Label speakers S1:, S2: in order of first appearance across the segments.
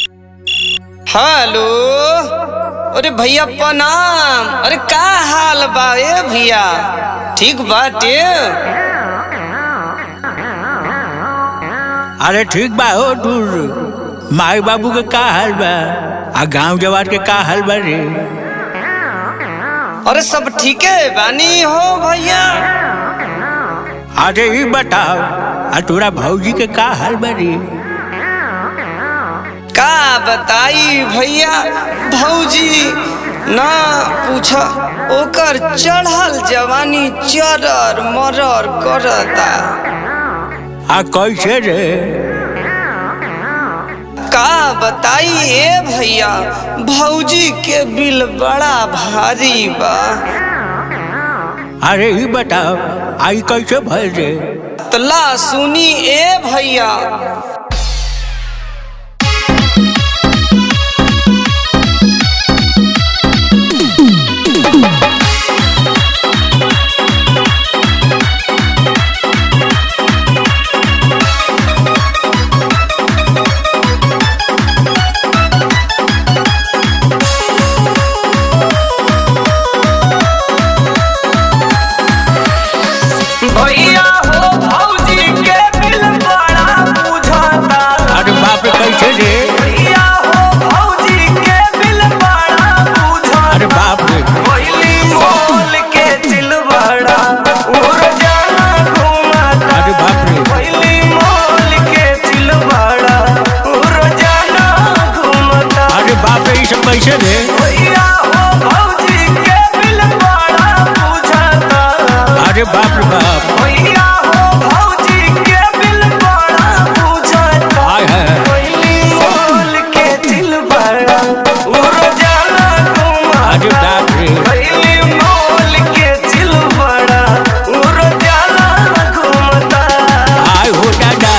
S1: Hello अरे भैया प्रणाम अरे का हाल बा ए भैया ठीक बाटे
S2: अरे ठीक बा हो दूर माई बाबू के का हाल बा आ गांव जवार के का हाल बा रे
S1: अरे सब ठीके बानी हो भैया
S2: अरे ई बताओ आ तोरा भौजी के का हाल बा रे
S1: का बताई भैया भौजी ना पूछ ओकर चढ़ल जवानी चरर मरर करता
S2: आ कैसे रे
S1: का बताई ए भैया भौजी के बिल बड़ा भारी बा
S2: अरे ई बताओ आई कैसे भर रे
S1: तला सुनी ए भैया भैया हो भौजी के बिल बड़ा बुझाता
S2: अरे बाप रे कैसे रे
S1: भैया हो भौजी के बिल बड़ा बुझाता
S2: अरे बाप रे
S1: पहिली मोल के दिल बड़ा उड़ जाना घुमाता
S2: अरे बाप रे
S1: पहिली मोल के दिल बड़ा उड़ जाना घुमाता
S2: अरे बाप रे ई सब कैसे रे
S1: भैया हो भौजी के बिल बड़ा बुझाता
S2: अरे बाप रे बाप
S1: भैया हो भौजी के बिल बड़ा बुझाता
S2: आय है
S1: पहिली मोल के दिल बड़ा उड़ जाना घुमाता
S2: अरे बाप रे
S1: पहिली मोल के दिल बड़ा उड़ जाना घुमाता
S2: आय हो दादा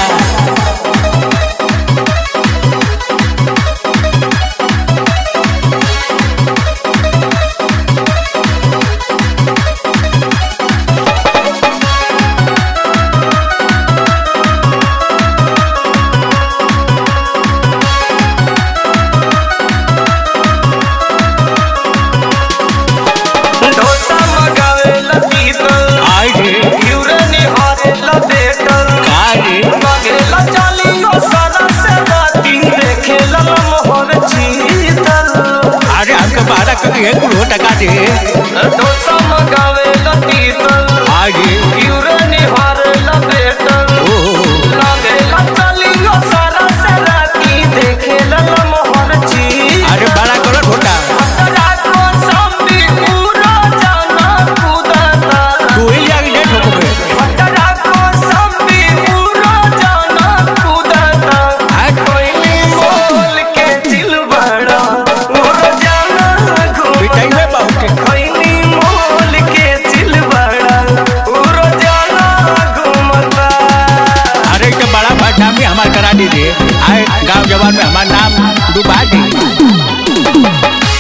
S1: डोसा मगावे ला पीतल
S2: आय रे
S1: यूरे निहारे ला बेटल
S2: का रे
S1: मगेला चालियो सारा से राती देखे ला मोहर चीतल
S2: अरे हमके बारह कभी एक कुल टका दे
S1: डोसा मगावे ला पीतल
S2: आय रे
S1: यूरे निहारे ला बेटल
S2: ओ हो, हो।
S1: मगेला चालियो सारा से राती देखे ला मोहर चीतल
S2: अरे बड़ा करो ढोटा
S1: रातो संभी पूरा जाना कूदता
S2: तू ही जाके डेट हो गए
S1: पटरा को संभी पूरा जाना कूदता
S2: आय
S1: कोयली मोल के दिल बड़ा उड़ जाना
S2: पिटाई
S1: घूमता
S2: में बहुत है।
S1: कोयली मोल के दिल बड़ा उड़ जाना घूमता
S2: अरे तो बड़ा भाषा में हमार करा दीजिए आए गांव जवान में हमार नाम डुबा दी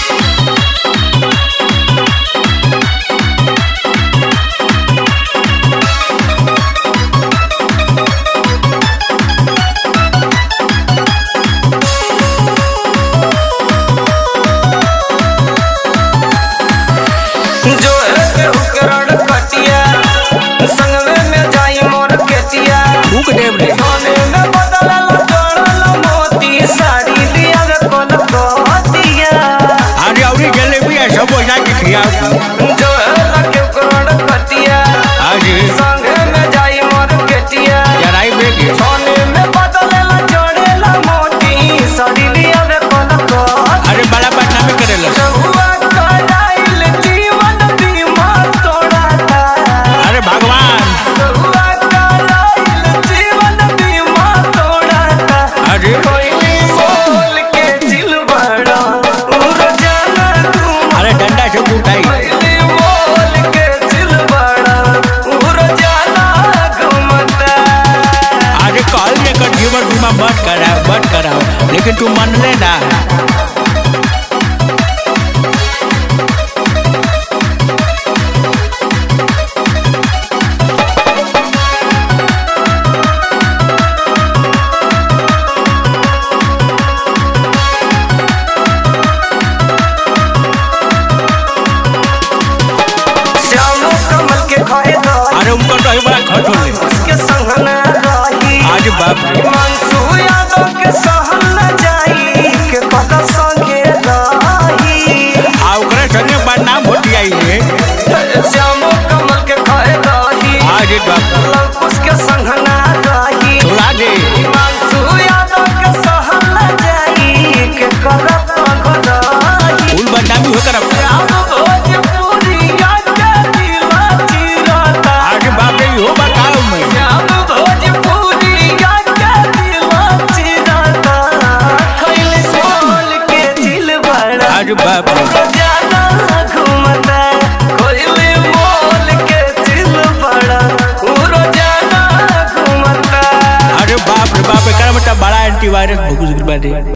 S1: जो है के उकरण कटिया संगवे में जाई मोर केतिया
S2: फूक देव रे
S1: सोने में बदलल जोड़ल मोती साड़ी लिया रे कोल कोतिया
S2: अरे अवरी जलेबी है सब हो जाके खियाओ
S1: जो है लगे करोड़ कटिया
S2: आज
S1: संगे में जाई मोर केतिया
S2: जराई बेगे
S1: सोने में बदलल जोड़ल मोती साड़ी लिया रे कोल कोतिया
S2: अरे बड़ा भाषा में करेला
S1: रहुआ कराइल जीवन बीमा तोड़ाता
S2: अरे भगवान
S1: रहुआ कराइल जीवन बीमा तोड़ाता
S2: अरे
S1: कोयली मोल के दिल बड़ा उड़ जाना घूम
S2: अरे डंडा से उठाई
S1: कोयली मोल के दिल बड़ा उड़ जाना घूमता
S2: अरे कॉल में कर जीवन बीमा मत कराओ मत कराओ लेकिन तू मन लेना अरे बाप रे
S1: मनसू यादव के सहल न जाई के पता संगे रही
S2: आ ओकरा संगे बदनाम हो जाई रे
S1: श्यामो कमल के खाए रही
S2: अरे बाप रे
S1: लंकुश के संग ना रही
S2: सुला दे
S1: मनसू यादव के सहल न जाई के करत रही
S2: फूल बदनामी हो कर
S1: श्याम भोजपुरिया के दिला चिरता
S2: अरे बाप रे हो बताओ मैं
S1: श्याम भोजपुरिया के दिला चिरता खैले बोल के दिल बड़ा
S2: अरे बाप रे
S1: रोजाना घूमता कोयले मोल के दिल बड़ा उ रोजाना घूमता
S2: अरे बाप रे बाप रे कर बेटा बड़ा एंटीवायरस भूख बाटे